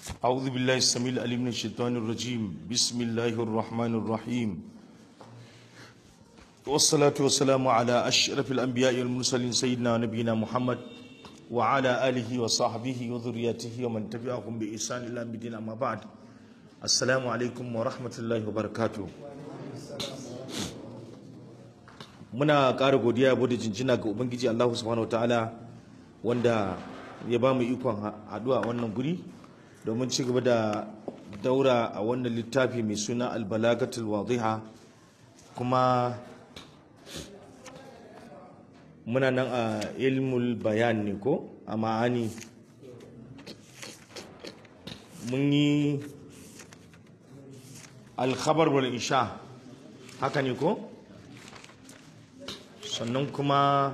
أعوذ بالله السميع العليم من الشيطان الرجيم بسم الله الرحمن الرحيم والصلاة والسلام على أشرف الأنبياء والمرسلين سيدنا نبينا محمد وعلى آله وصحبه وذريته ومن تبعهم بإحسان إلى يوم الدين أما بعد السلام عليكم ورحمة الله وبركاته muna ƙara godiya yabo da jinjina ga ubangiji Allah subhanahu wataala wanda ya ba mu ikon haɗuwa a wannan guri domin ci gaba da daura a wannan littafi mai suna albalagatul wadiha kuma muna nan a ilmul bayan ne ko a ma'ani mun yi alkhabar wal isha haka ne ko sannan kuma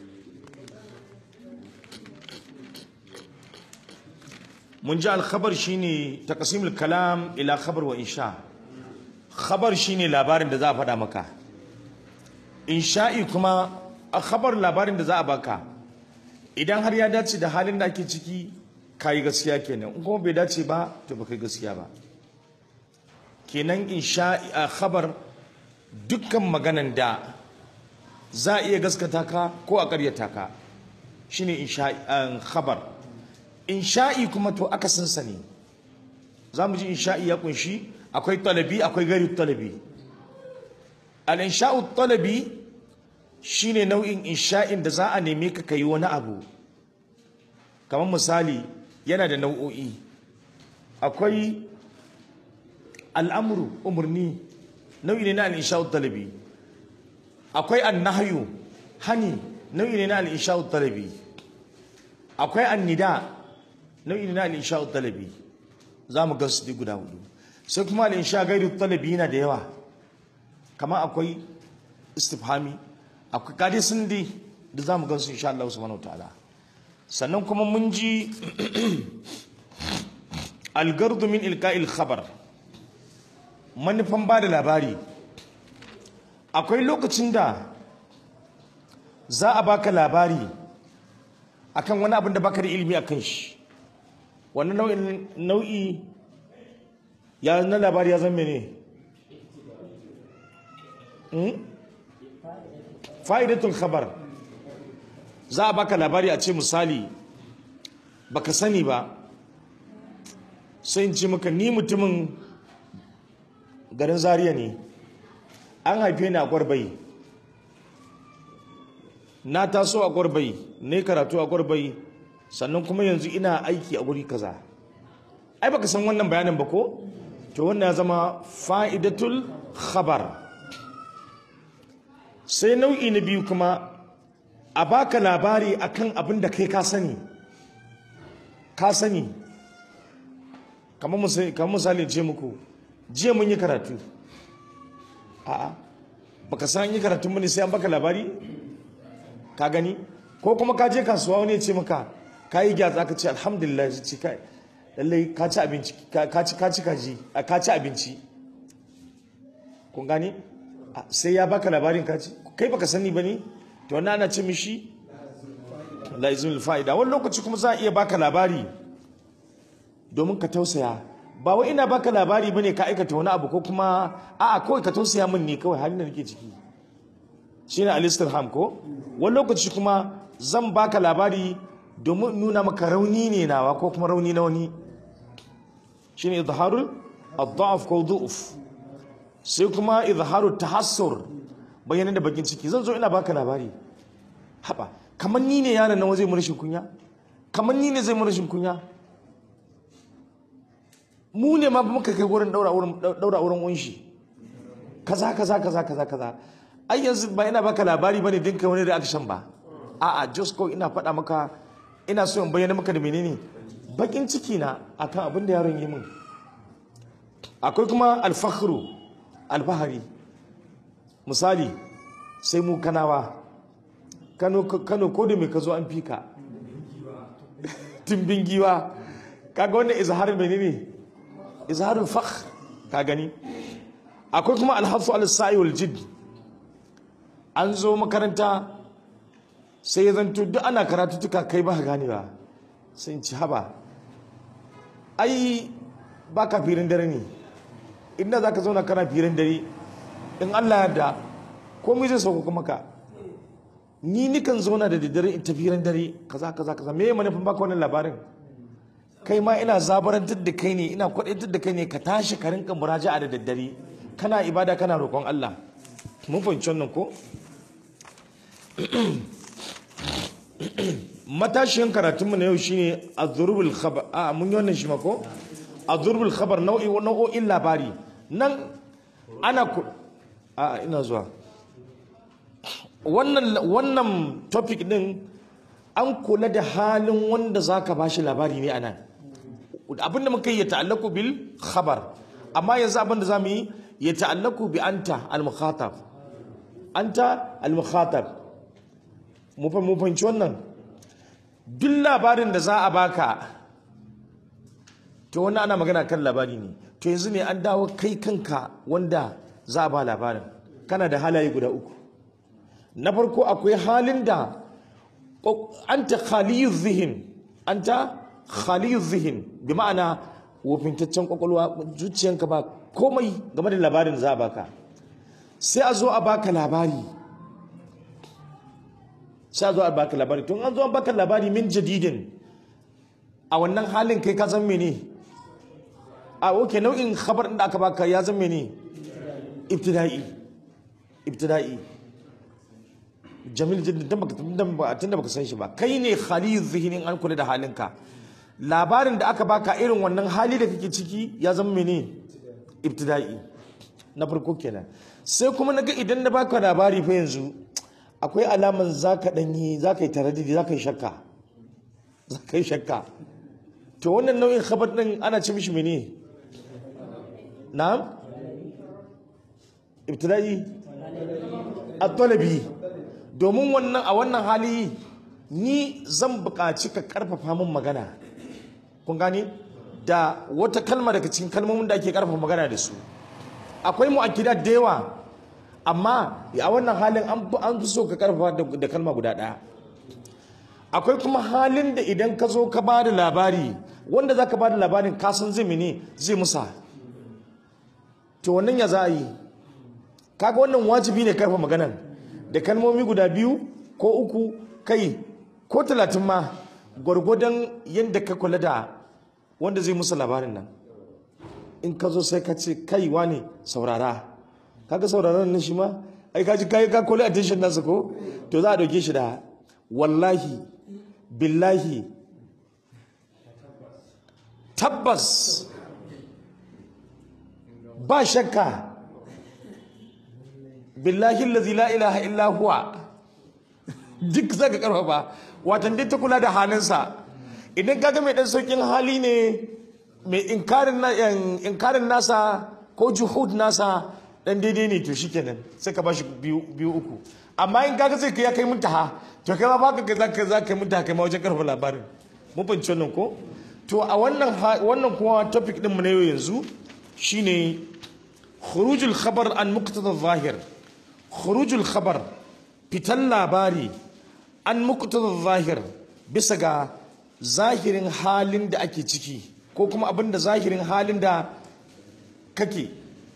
mun ji alkhabar shine taqsimul kalam ila khabar wa insha khabar shine labarin da za a faɗa maka insha'i kuma a khabar labarin da za a baka idan har ya dace da halin da ake ciki kayi gaskiya kenan in kuma bai dace ba to baka gaskiya ba kenan insha'i a khabar dukkan maganan da za a iya gaskata ka ko a karyata ka shine insha'i khabar insha'i kuma to akasinsa ne za mu ji insha'i ya kunshi akwai talabi akwai gari talabi al-insha'u talabi shine nau'in insha'in da za a neme ka kai wani abu kamar misali yana da nau'o'i akwai al'amuru umarni nau'i ne na al-insha'u talabi akwai annahyu hani nau'i ne na al-insha'u talabi akwai annida nau'i na al-insha'u talabi za mu ga su guda hudu sai kuma al-insha gairu talabi yana da yawa kamar akwai istifhami akwai kadi sun di da za mu ga su insha Allah subhanahu ta'ala sannan kuma mun ji al-gardu min ilqa'il khabar manufan ba da labari akwai lokacin da za a baka labari akan wani abin da baka da ilimi akan shi wannan nau'in nau'i ya na labari ya zama ne fa'idatul khabar za a baka labari a ce misali baka sani ba sai in ce maka ni mutumin garin zaria ne an haife ni a gwarbai na taso a gwarbai ne karatu a gwarbai sannan kuma yanzu ina aiki a guri kaza ai baka san wannan bayanin ba ko to wannan ya zama fa'idatul khabar sai nau'i na biyu kuma a baka labari akan abin da kai ka sani ka sani kamar misali ce muku jiya mun yi karatu a'a baka san yi karatun mu ne sai an baka labari ka gani ko kuma ka je kasuwa wani ya ce maka ka yi gyatsa ka ce alhamdulillah ya ce kai lallai ka ci abinci ka ci ka ci kaji ka ci abinci kun gani sai ya baka labarin ka ci kai baka sani bane to wannan ana ce mishi laizul fa'ida wani lokaci kuma za a iya baka labari domin ka tausaya ba wai ina baka labari bane ka aikata wani abu ko kuma a'a kawai ka tausaya min ne kawai halin da nake ciki shine al-istirham ko wani lokaci kuma zan baka labari domin nuna maka rauni ne nawa ko kuma rauni na wani shine izharul ad-da'f ko du'uf sai kuma izharut tahassur bayyana da bakin ciki zan zo ina baka labari haba kamar ni ne yaron nan zai mu rashin kunya kamar ni ne zai mu rashin kunya mu ne ma muka kai wurin daura wurin daura wurin unshi kaza kaza kaza kaza kaza ai yanzu ba ina baka labari bane dinka wani reaction ba a'a just ko ina faɗa maka ina so in bayyana maka da menene bakin ciki na akan abin da yaron yi min akwai kuma alfakhru alfahari misali sai mu kanawa kano kano ko da me ka zo an fika timbin giwa kaga wannan izharin menene izharul fakh ka gani akwai kuma alhafu al-sa'i wal jidd an zo makaranta sai ya zanto duk ana karatuttuka kai ba gane ba sai in ci haba ai ba ka firin dare ne inda za ka zauna kana firin dare in allah yarda komai zai sauko maka ni nikan zauna da daddare in tafiran dare kaza kaza kaza me manufin baka wannan labarin kai ma ina zabarantar da kai ne ina kwadaitar da kai ne ka tashi ka rinka muraja'a da daddare kana ibada kana roƙon Allah mun fahimci wannan ko matashiyan karatunmu na yau shine azrubul khabar a mun yi wannan shi ma ko azrubul khabar nau'i nau'o'in labari nan ana ku a ina zuwa wannan wannan topic din an kula da halin wanda zaka bashi labari ne anan abinda muka yi ya ta'allaku bil khabar amma yanzu abinda zamu yi ya ta'allaku bi anta al mukhatab anta al mukhatab mu fa mu fahimci wannan duk labarin da za a baka to wannan ana magana kan labari ne to yanzu ne an dawo kai kanka wanda za a ba labarin kana da halaye guda uku na farko akwai halin da anta khaliyu zihin anta khaliyu zihin bi ma'ana wofintaccen kwakwalwa zuciyanka ba komai game da labarin za a baka sai a zo a baka labari sai a zo a baka labari tun an zo an baka labari min jadidin a wannan halin kai ka san mene a oke nau'in khabar da aka baka ya zan mene ibtida'i ibtida'i jamil jiddan tun da baka san shi ba kai ne khaliyu zihinin an kula da halinka labarin da aka baka irin wannan hali da kake ciki ya zama mene ibtida'i na farko kenan sai kuma naga idan na baka labari fa yanzu akwai alaman zaka danyi zaka yi taraddudi zaka yi shakka zaka yi shakka to wannan nau'in khabar din ana ci mishi mene na'am ibtida'i at-talabi domin wannan a wannan hali ni zan buƙaci ka ƙarfafa min magana kun gane da wata kalma daga cikin kalmomin da ake ƙarfafa magana da su akwai mu'akkida da yawa amma a wannan halin an fi so ka ƙarfafa da kalma guda ɗaya akwai kuma halin da idan ka zo ka ba da labari wanda za ka ba da labarin kasan zai mene zai musa to wannan ya za a yi kaga wannan wajibi ne karfa maganan da kalmomi guda biyu ko uku kai ko talatin ma gwargwadon yadda ka kula da wanda zai musu labarin nan in ka zo sai ka ce kai ne saurara kaga sauraron nan shi ma ai ka ji kai ka kula attention nasa ko to za a dauke shi da wallahi billahi tabbas ba shakka billahi allazi la ilaha illa huwa duk zaka karfafa watan dai ta kula da halinsa idan kaga mai dan saukin hali ne mai inkarin inkarin nasa ko juhud nasa dan daidai ne to shikenan sai ka bashi biyu biyu uku amma in kaga sai ya kai muntaha to kai ma baka za ka za ka kai muntaha kai ma wajen karfa labarin mun fahimci wannan ko to a wannan wannan kuma topic din mu na yau yanzu shine khurujul khabar an muqtada zahir khurujul khabar fitan labari an muqtada zahir bisa ga zahirin halin da ake ciki ko kuma abin da zahirin halin da kake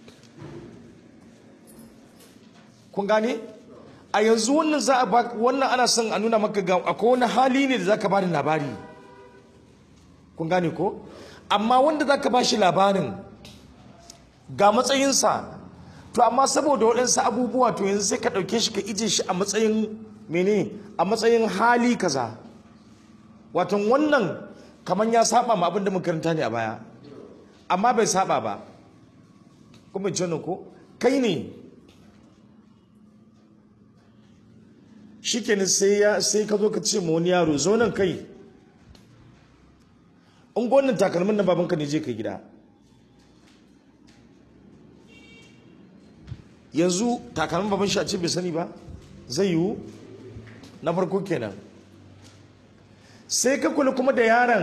kun gane a yanzu wannan za a ba wannan ana son a nuna maka ga akwai wani hali ne da zaka ba da labari kun gane ko amma wanda zaka ba shi labarin ga matsayinsa to amma saboda waɗansu abubuwa to yanzu sai ka ɗauke shi ka ije shi a matsayin mene a matsayin hali kaza watan wannan kamar ya saba ma abin da makaranta ne a baya amma bai saba ba kuma ce ko kai ne shikenan sai ya sai ka zo ka ce ma wani yaro zo nan kai in gwanin takalmin na babanka ne je ka gida yanzu takalmin baban shi a ce bai sani ba zai yiwu na farko kenan sai ka kula kuma da yaron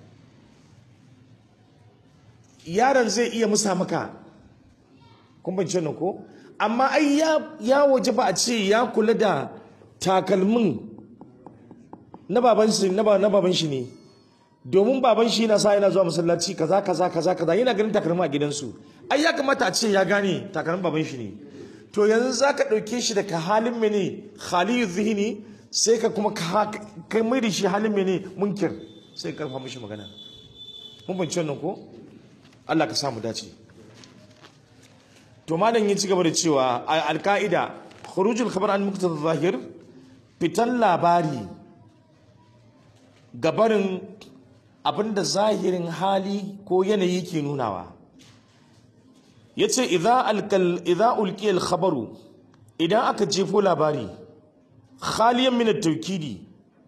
yaron zai iya musa maka kun bance nan ko amma ai ya waje ba a ce ya kula da takalmin na baban shi na baban shi ne domin baban shi yana sa yana zuwa masallaci kaza kaza kaza kaza yana ganin takalma a gidansu ai ya kamata a ce ya gane takalmin baban shi ne to yanzu za ka ɗauke shi daga halin mene khaliyu zihini sai ka kuma kai mai da shi halin mene munkir sai karfa mishi magana mun banci wannan ko Allah ka samu dace to malam ya ci gaba da cewa alka'ida khurujul khabar an muqtada zahir fitan labari gabarin abinda zahirin hali ko yanayi ke nunawa yace idza alkal idza ulqiya khabaru idan aka jefo labari khaliyan min at-tawkidi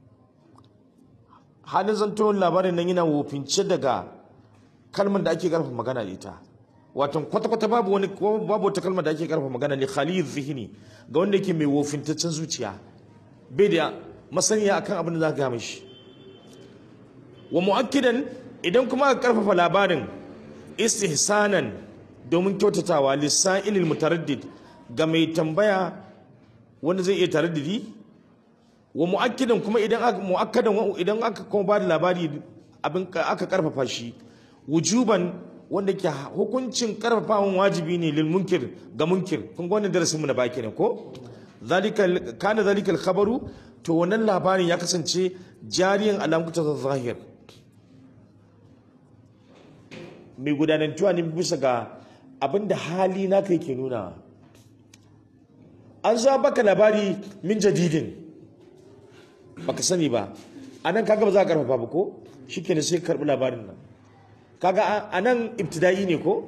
halin zanto labarin nan yana wofince daga kalmar da ake karfa magana da ita wato kwata-kwata babu wani babu wata kalmar da ake karfa magana ne khaliyu zihini ga wanda yake mai wofintaccen zuciya bai da masaniya akan abin da za ka mishi wa mu'akkidan idan kuma aka karfafa labarin istihsanan domin kyautatawa lisa'ilil mutaraddid ga mai tambaya wanda zai iya taraddidi wa mu'akkidan kuma idan aka mu'akkadan idan aka kuma ba da labari abin aka karfafa shi wujuban wanda ke hukuncin karfafawan wajibi ne lil munkir ga munkir kun ga wannan darasin mu na baki ne ko zalika kana zalika al khabaru to wannan labarin ya kasance jariyan alamuta zahir mai gudanantuwa ne bisa ga abinda hali na kai ke nuna an zo baka labari min jadidin baka sani ba anan kaga ba za ka karfafa ba ko shikenan sai ka karbi labarin nan kaga anan ibtida'i ne ko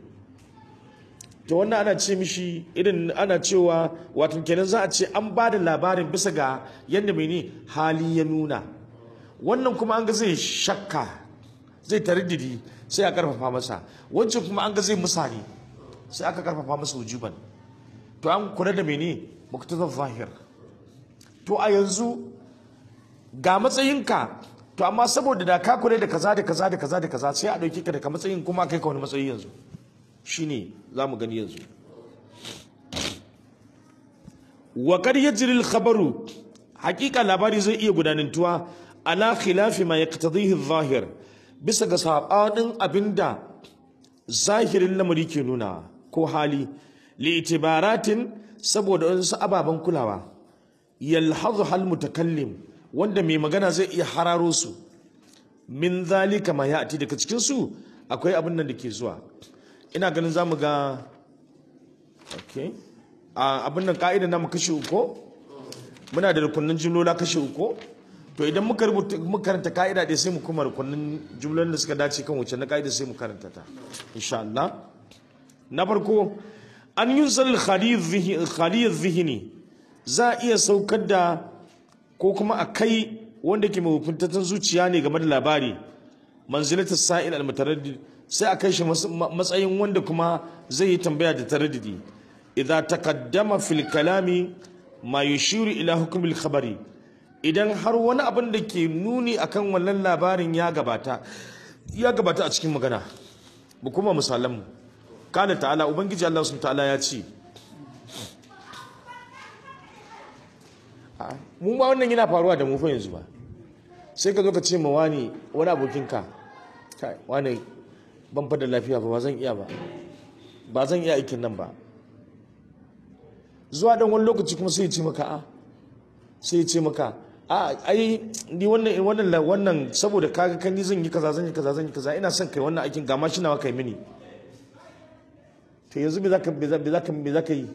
to wannan ana ce mishi irin ana cewa wato kenan za a ce an ba da labarin bisa ga yadda mai ne hali ya nuna wannan kuma an ga zai shakka zai tariddidi sai a karfafa masa wancan kuma an ga zai musani sai aka karfafa masa wujuban to an kula da mene muktazar zahir to a yanzu ga matsayinka to amma saboda da ka kula da kaza da kaza da kaza da kaza sai a dauke ka daga matsayin kuma kai ka wani matsayi yanzu shine zamu gani yanzu wa kad yajri al khabaru hakika labari zai iya gudanantuwa ala khilafi ma yaqtadihi adh-dhahir bisa ga sabanin abinda zahirin lamari ke nuna ko hali li itibaratin saboda wasu ababen kulawa yalhazu hal mutakallim wanda mai magana zai iya hararo su min zalika ma ya'ti daga cikin su akwai abin nan da ke zuwa ina ganin zamu ga okay a abin nan ka'ida na mu kashi uku muna da rukunin jumlola kashi uku to idan muka rubuta muka karanta ka'ida dai sai mu kuma rukunin jumlolin da suka dace kan wuce na ka'ida sai mu karanta ta insha Allah na farko an yunzal khaliyar zihini za a iya saukar da ko kuma a kai wanda ke mahukuntattun zuciya ne game da labari manzilatar sa'il al-mutaraddid sai a kai shi matsayin wanda kuma zai yi tambaya da taraddidi idza taqaddama fil kalami ma yushiru ila hukmil khabari idan har wani abin da ke nuni akan wannan labarin ya gabata ya gabata a cikin magana mu kuma misalan mu kana ta'ala ubangiji Allah subhanahu ta'ala ya ce mu ba wannan yana faruwa da mu fa yanzu ba sai ka zo ka ce ma wani wani abokinka kai wani ban fa da lafiya ba ba zan iya ba ba zan iya aikin nan ba zuwa dan wani lokaci kuma sai ya ce maka a sai ya ce maka a ai ni wannan wannan wannan saboda kaga kan ni zan yi kaza zan yi kaza zan yi kaza ina son kai wannan aikin ga ma shi nawa kai mini to yanzu me zaka me zaka me zaka yi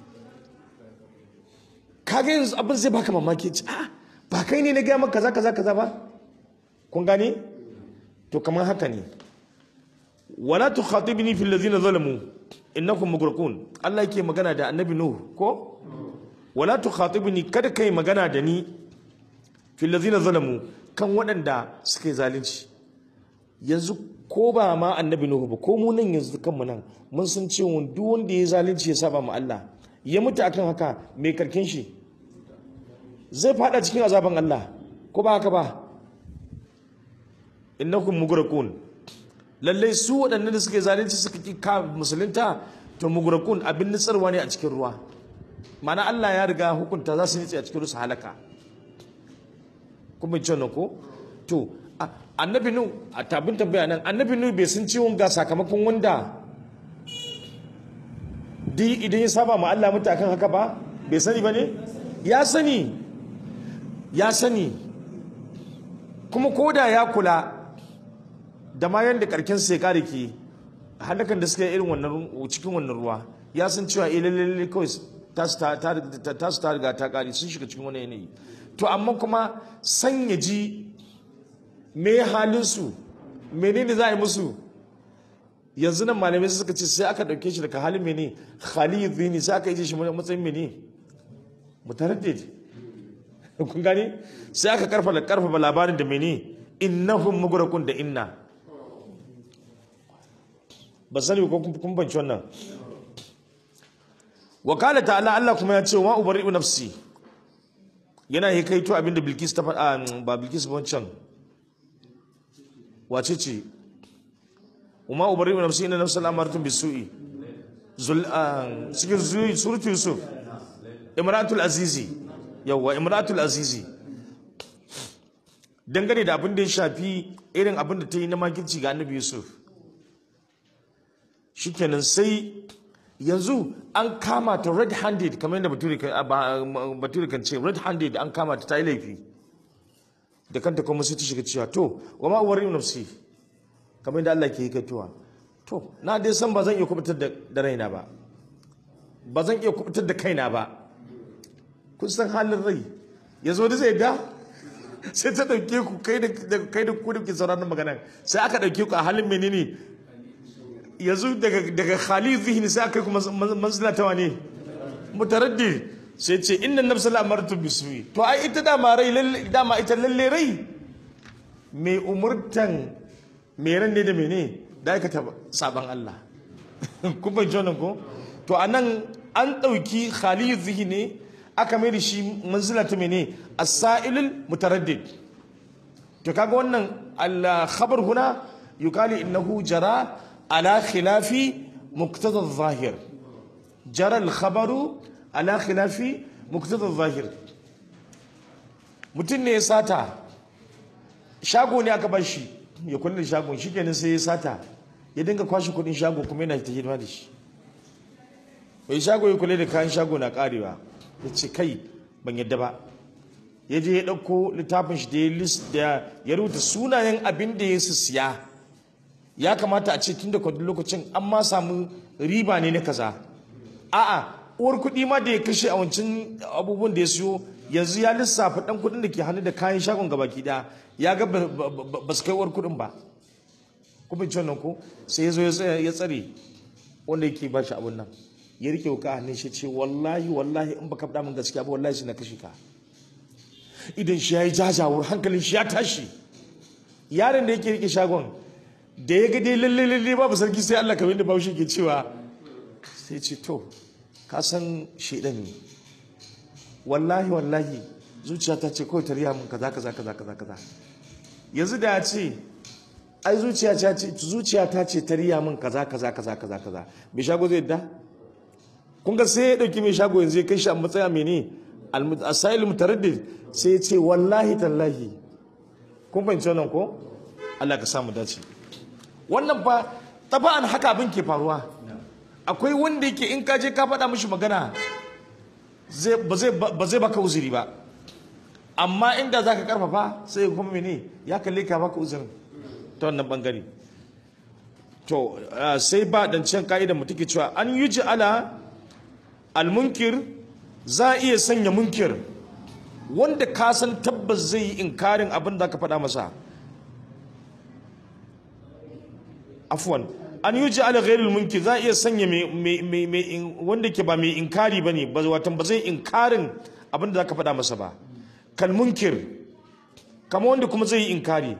kaga yanzu abin zai baka mamaki ce a ba kai ne na gaya maka kaza kaza kaza ba kun gane to kamar haka ne wala tukhatibni fil ladina zalamu innakum mughraqun Allah yake magana da annabi nuh ko wala tukhatibni kada kai magana da ni fil ladina zalamu kan waɗanda suka yi zalunci yanzu ko ba ma annabi nuhu ba ko mu nan yanzu kanmu nan mun san cewa duk wanda ya zalunci ya saba ma Allah ya mutu akan haka mai karkin shi zai fada cikin azaban Allah ko ba haka ba innakum mughraqun lalle su waɗannan da suke zalunci suka ki ka musulunta to mughraqun abin nitsarwa ne a cikin ruwa mana Allah ya riga hukunta za su nitse a cikin ruwa halaka kuma ce ko to A- annabi nu a tabin tambaya nan annabi nu bai san ciwon ga sakamakon wanda di idan ya saba ma Allah mutu akan haka ba bai sani ba ne ya sani ya sani kuma koda ya kula da ma yadda karken sai kare ke halakan da suka yi irin wannan ru- cikin wannan ruwa ya san cewa eh lalle lalle kawai tasu ta ta ta- tasu ta riga ta kare sun shiga cikin wani yanayi to amma kuma san ya ji me halin su menene za a yi musu yanzu nan malamai suka ce sai aka dauke shi daga halin mene khalid zini sai aka yi shi matsayin mene mutaraddid kun gani sai aka karfafa karfafa labarin da mene innahum mugrakun da inna ba sani ko kun kun banci wannan wa qala ta'ala Allah kuma ya ce wa ubari'u nafsi yana hikaito abinda Bilkis ta faɗa ba Bilkis ba wancan wace ce وما أبرئ نفسي إن نفس الأمارة بالسوء زل آه، cikin zu- suratu Yusuf Imratul Azizi yawa Imratul Azizi dangane da abin da ya shafi irin abin da ta yi na makirci ga Annabi Yusuf shikenan sai yanzu an kama ta red handed kamar yadda bature kan ah, ba- bature kan ce red handed an kama ta ta yi laifi da kanta kuma sai ta shiga cewa to wa ma ubarri nafsi kamar yadda Allah ke yi katuwa to na dai san ba zan iya kubutar da da raina ba ba zan iya kubutar da kaina ba kun san halin rai ya zo da zai da sai ta dauke ku kai da da- kai da ku da ke sauraron magana sai aka dauke ku a halin menene yanzu daga daga khali zihni sai aka yi kuma manzila ta wane mutaraddid sai ce inna nafsa la amartu bisui to ai ita dama rai lalle dama ita lalle rai mai umurtan mai ran ne da mene da aikata saban Allah kun bai wannan ko to anan an dauki khali zihni aka mai da shi manzila ta mene as-sa'ilul mutaraddid to kaga wannan al-khabar huna yukali innahu jara ala khilafi muqtada adh-dhahir jara al-khabaru ala khilafi muqtada adh-dhahir mutum ne ya sata shago ne aka bar shi ya kula da shagon shikenan sai ya sata ya dinga kwashe kudin shago kuma yana ta hidima da shi bai shago ya kula da kayan shago na karewa ya ce kai ban yadda ba ya je ya ɗauko littafin shi da ya list da ya rubuta sunayen abin da ya su siya ya kamata a ce tun da kwadin lokacin an ma samu riba ne na kaza a'a uwar kuɗi ma da ya kashe a wancan abubuwan da ya siyo yanzu ya lissafa ɗan kuɗin da ke hannu da kayan shagon gabaki ɗaya ya ga ba- ba ba- ba su kai uwar kuɗin ba kuma ci wannan ko sai ya zo ya tsaya- ya tsare wanda yake ba shi abun nan ya rike wuka a hannun shi ce wallahi wallahi in baka faɗa min gaskiya ba wallahi sai na kashe ka idan shi ya yi jajawar hankalin shi ya tashi yaron da yake rike shagon da ya ga dai lalle lalle babu sarki sai Allah kamar da bahaushe ke cewa sai ce to ka san shedan ne wallahi wallahi zuciya ta ce kawai ta riya min kaza kaza kaza kaza kaza yanzu da ya ce ai zuciya ta ce zuciya ta ce ta riya min kaza kaza kaza kaza kaza mai shago zai yadda kun ga sai ya dauki mai shago yanzu ya kai shi a matsaya mene asail mutaraddid sai ya ce wallahi tallahi kun fahimci wannan ko Allah ka samu dace wannan fa taba'an haka abin ke faruwa akwai wanda yake in ka je ka faɗa mishi magana zai ba zai ba zai baka uzuri ba amma inda zaka karfafa sai kuma mene ya kalle ka baka uzurin ta wannan bangare to ah, sai ba dan can ka'idar mu take cewa an yuji ala almunkir za a iya sanya munkir wanda ka san tabbas zai yi inkarin abin da ka faɗa masa afwan an yuji ala ghairil munkir za a iya sanya mai- mai- mai- mai in- wanda ke ba mai inkari bane ba watan ba zai inkarin abin da ka faɗa masa ba kal munkir kama wanda kuma zai yi inkari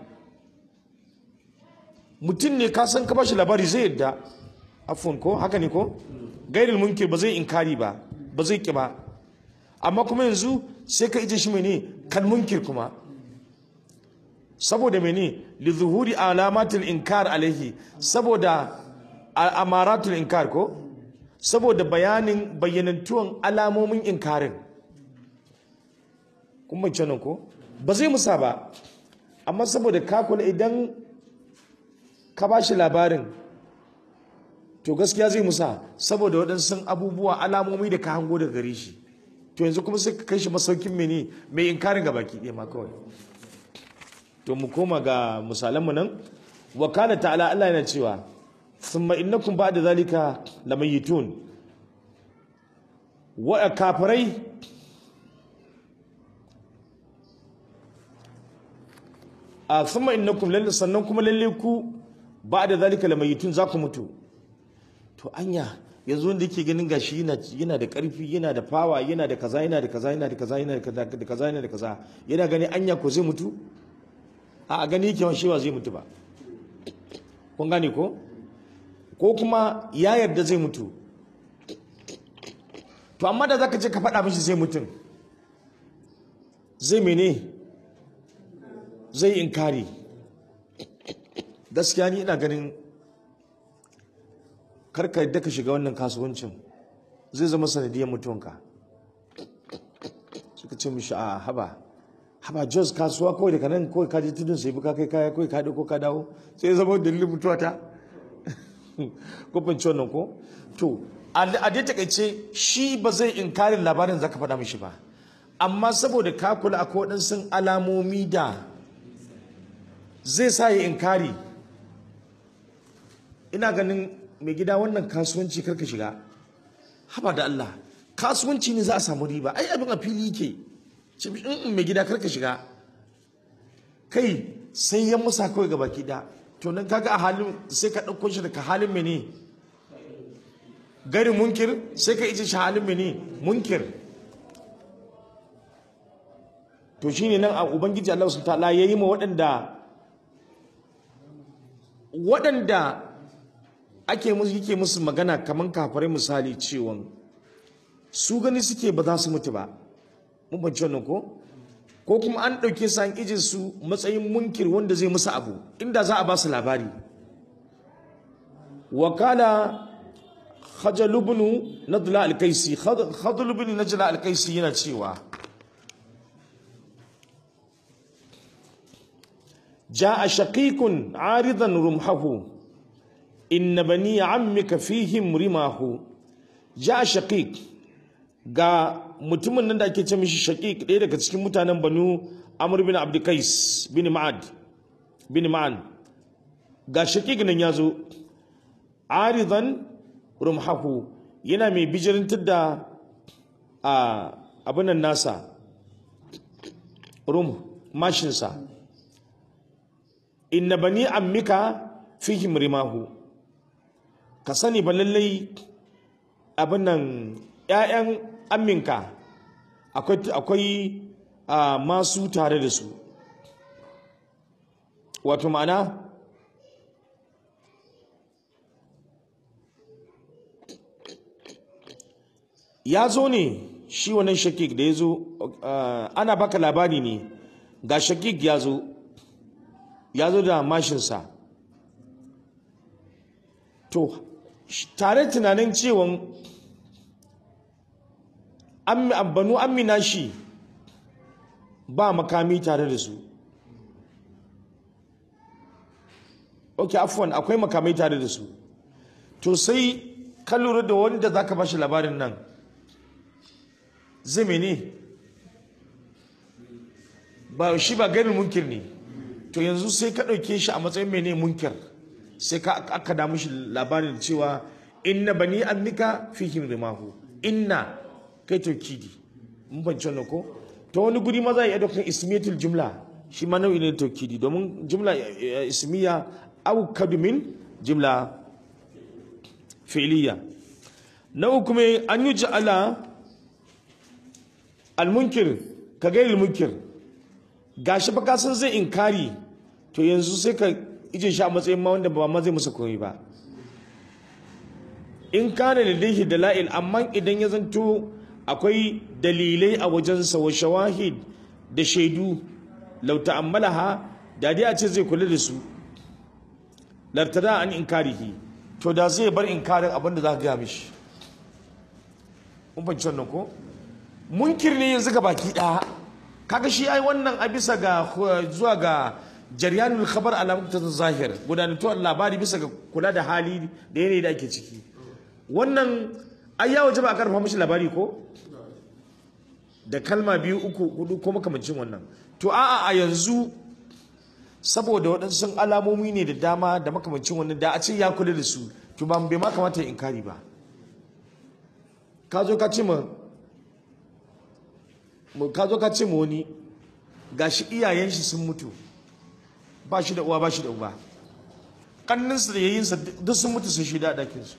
mutum ne ka san ka bashi labari zai yadda afwan ko haka ne ko gairil munkir ba zai inkari ba ba zai ki ba amma kuma yanzu sai ka ije shi mene kan munkir kuma saboda mene li zuhuri alamatul inkar alaihi saboda a- amaratul inkar ko saboda bayanin bayyanantuwan alamomin inkarin kun bance nan ko ba zai musa ba amma saboda ka kula idan ka ba shi labarin to gaskiya zai musa saboda waɗansu abubuwa alamomi da ka hango daga gare shi to yanzu kuma sai ka kai shi masaukin mene mai inkarin ga baki ɗaya ma kawai to mu koma ga misalanmu nan wa kana ta'ala Allah yana cewa thumma innakum ba'da zalika lamayitun wa kafirai a thumma innakum lalle sannan kuma lalle ku ba'da zalika lamayitun za ku mutu to anya yanzu wanda yake ganin gashi yana yana da karfi yana da fawa yana da kaza yana da kaza yana da kaza yana da kaza da kaza yana da kaza yana gani anya ko zai mutu a gani yake shi ba zai mutu ba kun gane ko ko kuma ya yarda zai mutu to amma da zaka je ka faɗa mishi zai mutum zai mene zai inkari gaskiya ni ina ganin karka yadda ka shiga wannan kasuwancin zai zama sanadiyar mutuwanka suka ce mishi a haba haba jos kasuwa kawai daga nan kawai kaji tudun sai buka kai kaya kawai ka ko ka dawo sai ya zama dalilin mutuwa ta ko fahimci wannan ko to a dai takaice shi ba zai inkarin labarin zaka faɗa mishi ba amma saboda ka kula akwai waɗansu alamomi da zai sa ya inkari ina ganin mai gida wannan kasuwanci karka shiga haba da Allah kasuwanci ne za a samu riba ai abin a fili yake in mai gida karka shiga kai sai ya musa kawai ga baki da to nan kaga a halin sai ka ɗauko shi daga halin mene gari munkir sai ka ije shi halin mene munkir to shine nan a ubangiji Allah subhanahu ta'ala yayi ma waɗanda waɗanda ake musu yake musu magana kaman kafirai misali cewa su gani suke ba za su mutu ba mun bance wannan ko ko kuma an ɗauke su an ije su matsayin munkir wanda zai musu abu inda za a ba su labari wakala khajal ibn nadla al-kaisi khadl ibn najla al-kaisi yana cewa جاء شقيق عارضا رمحه إن بني عمك فيهم رماه جاء شقيق ga mutumin nan da ake ce mishi shaqiq ɗaya daga cikin mutanen banu amr bin abdukais bin ma'ad bin ma'an ga shaqiq nan ya zo aridan rumhahu yana mai bijirantar da a abinan nasa rum mashinsa inna bani ammika fihim rimahu ka sani ba lallai abin nan ‘ya'yan amminka akwai masu tare da su wato ma'ana ya zo ne shi wannan shakik da ya zo ana baka labari ne ga shakik ya zo ya zo da mashinsa to tare tunanin cewan banu amina shi ba makami tare da su ok afuwan akwai makamai tare da su to sai ka lura da wanda za ka bashi labarin nan zai mene ba shi ba ganin munkir ne to yanzu sai ka ɗauke shi a matsayin mene munkir sai ka aka da mishi labarin cewa inna bani annika fihim rimahu inna kai taukidi mun fahimci wannan ko ta wani guri ma za a iya ɗaukar ismiyatul jumla shi ma nau'i ne taukidi domin jumla ismiya au kadumin jumla fi'liya na uku mai an yi ja'ala almunkir ka gairi munkir gashi fa kasan zai inkari to yanzu sai ka ije shi a matsayin ma wanda ba ma zai musa komai ba in kana lillahi dala'il amma idan ya zanto akwai dalilai a wajensa wa shawahid da shaidu lau ta'ammalaha da dai a ce zai kula da su lartada an inkarihi to da zai bar inkarin abin da za ka gaya mishi mun fahimci wannan ko munkir ne yanzu ga baki ɗaya kaga shi ai wannan a bisa ga zuwa ga jaryanul khabar ala muqtada zahir gudanantuwar labari bisa ga kula da hali da yanayi da ake ciki wannan ai ya waje ba a karfa mishi labari ko da kalma biyu uku hudu ko makamancin wannan to a'a a yanzu saboda waɗansu alamomi ne da dama da makamancin wannan da a ce ya kula da su to ba bai ma kamata ya inkari ba ka zo ka ce ma ka zo ka ce ma wani gashi iyayen shi sun mutu ba shi da uwa ba shi da uba kanninsa da yayinsa duk sun mutu sun shida a ɗakinsu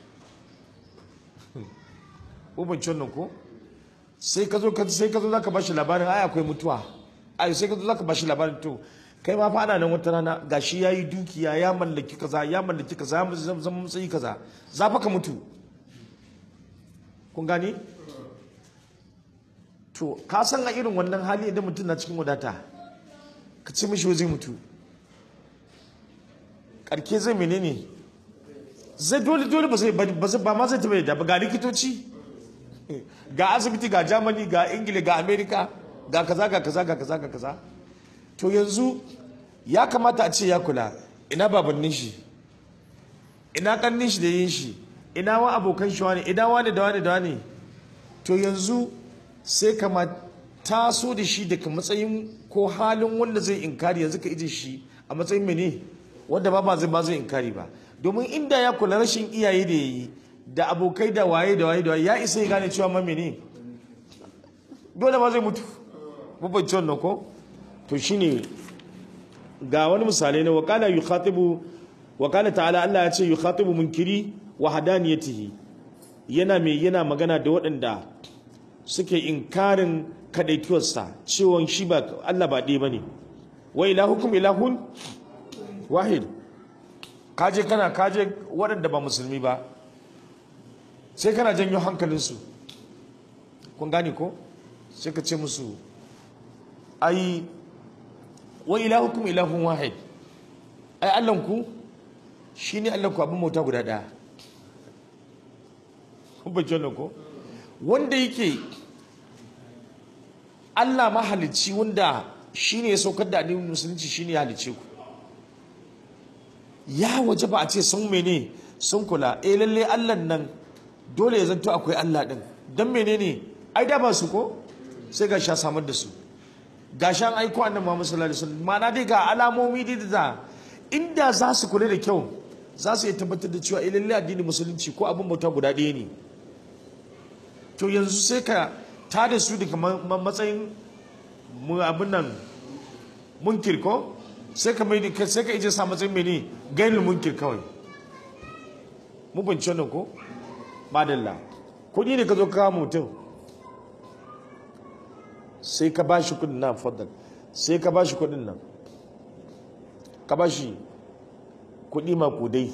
ubanci wannan ko sai ka zo sai ka zo zaka bashi labarin ai akwai mutuwa ai sai ka zo zaka bashi labarin to kai ma fa ana nan wata rana gashi yayi dukiya ya mallaki kaza ya mallaki kaza ya zama matsayi kaza za fa ka mutu kun gani to ka san a irin wannan hali idan mutum na cikin wadata ka ce mishi zai mutu karke zai menene zai dole dole ba zai ba ma zai taɓa da ba ga likitoci ga asibiti ga germany ga ingila ga america ga kaza ga kaza ga kaza ga kaza to yanzu ya kamata a ce ya kula ina babannin shi ina kannin shi da yin shi ina wa abokan shi wani ina wani da wani da wani to yanzu sai kama taso da shi daga matsayin ko halin wanda zai inkari yanzu ka ije shi a matsayin mene wanda ba ba zai ba zai inkari ba domin inda ya kula rashin iyaye da yayi da abokai da waye da waye da waye ya isa ya gane cewa mame ne dole ma zai mutu babban wannan ko to shine ga wani misalai na wakala yukhatibu wakala ta'ala Allah ya ce yukhatibu munkiri wa hadaniyatihi yana mai yana magana da waɗanda suke inkarin kadaituwarsa cewa shi ba Allah ba ɗaya bane wa ilahukum ilahun wahid kaje kana kaje waɗanda ba musulmi ba sai kana janyo hankalinsu kun gane ko sai ka ce musu ai wa ilahukum ilahun wahid ai allanku shi ne allanku abin mota guda ɗaya kun bacci ko wanda yake allah mahalicci wanda shi ne ya saukar da addinin musulunci shi ne ya halicce ku ya waje ba a ce sun mene sun kula eh lalle allan nan dole ya zanto akwai Allah ɗin don menene ai da ba su ko sai ga sha samar da su ga shan aiko annan Muhammad sallallahu alaihi wasallam ma'ana dai ga alamomi dai da inda za su kula da kyau za su iya tabbatar da cewa lalle addinin musulunci ko abin bauta guda ɗaya ne to yanzu sai ka ta da su daga matsayin abin nan munkir ko sai ka mai sai ka ije sa matsayin mene gainul munkir kawai mu bance wannan ko madalla kudi ne ka zo kawo mutum sai ka ba shi kudin nan fadal sai ka ba shi kudin nan ka ba shi kudi makudai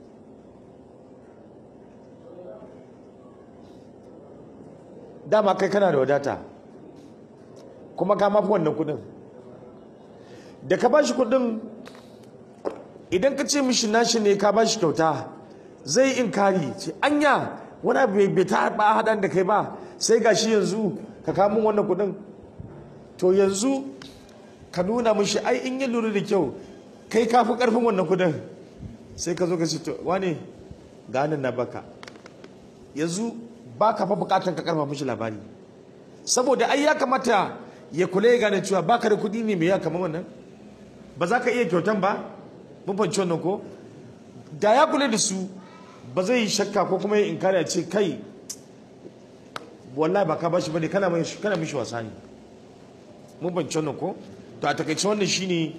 dama kai kana da wadata kuma ka mafi wannan kudin da ka ba shi kudin idan ka ce mishi nashi ne ka ba shi kyauta zai inkari ce anya wani abu bai ta ba haɗan da kai ba sai ga shi yanzu ka kamun wannan kuɗin to yanzu ka nuna mishi ai in yi lura da kyau kai ka fi ƙarfin wannan kuɗin sai ka zo ka ce to wane ganin na baka yanzu ba ka fa buƙatar ka ƙarfa mishi labari saboda ai ya kamata ya kula ya gane cewa baka da kuɗi ne mai ya kamar wannan ba za ka iya kyautan ba mun fahimci wannan ko da ya kula da su ba zai yi shakka ko kuma ya inkari a ce kai wallahi ba ka bashi bane kana mai kana mishi wasa ne mun ban wannan ko to a takaice wannan shine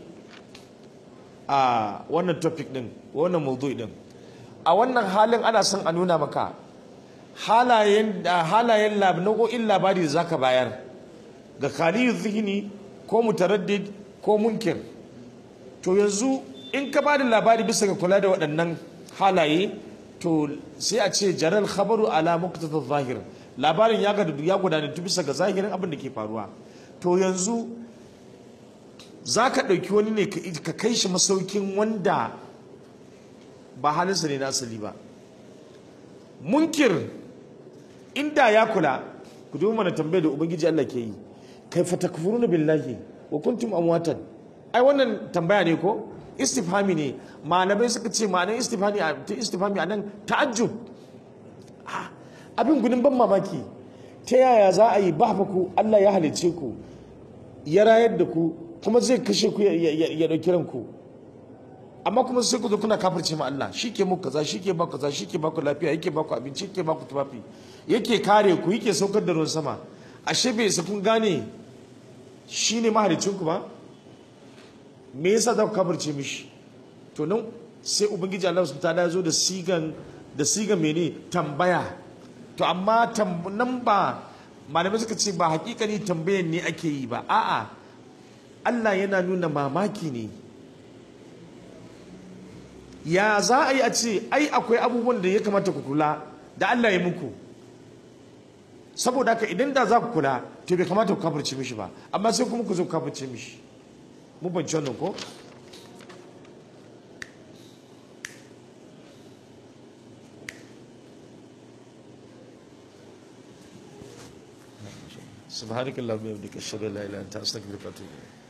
a wannan topic din wannan mawdu'i din a wannan halin ana son a nuna maka halayen halayen nau'o'in labari da zaka bayar ga khaliyu zihni ko mutaraddid ko munkir to yanzu in ka bada labari bisa ga kula da waɗannan halaye to sai a ce jaral khabaru ala muqtada zahir labarin ya ga ya gudana bisa ga zahirin abin da ke faruwa to yanzu za ka ɗauki wani ne ka kai shi masaukin wanda ba halinsa ne na asali ba munkir inda ya kula ku duba mana tambayar da ubangiji Allah ke yi kai fatakfuruna billahi wa kuntum amwatan ai wannan tambaya ne ko istifhami ne malamai suka ce ma'anar istifhami a ta istifhami a nan ta'ajjub Ah, abin gudun ban mamaki ta yaya za a yi ba ku Allah ya halice ku ya rayar da ku kuma zai kashe ku ya- ya ya dauki ranku amma kuma sai ku zo kuna kafirce ma Allah shi ke muku kaza shi ke ba kaza shi ke ba ku lafiya yake ba ku abinci yake ba ku tufafi yake kare ku yake saukar da ruwan sama ashe bai isa kun gane shi ne mahalicin ku ba me yasa za ku kafirce mishi to nan sai ubangiji Allah subhanahu ta'ala ya zo da sigan da sigan mene tambaya to amma tam- nan ba malamai suka ce ba hakikani tambayan ne ake yi ba a'a Allah yana nuna mamaki ne ya za a yi a ce ai akwai abubuwan da ya kamata ku kula da Allah ya muku saboda haka idan da za ku kula to bai kamata ku kafirce mishi ba amma sai kuma ku zo ku kafirce mishi mu ban wannan ko سبحانك اللهم وبحمدك اشهد ان لا اله الا انت استغفرك واتوب اليك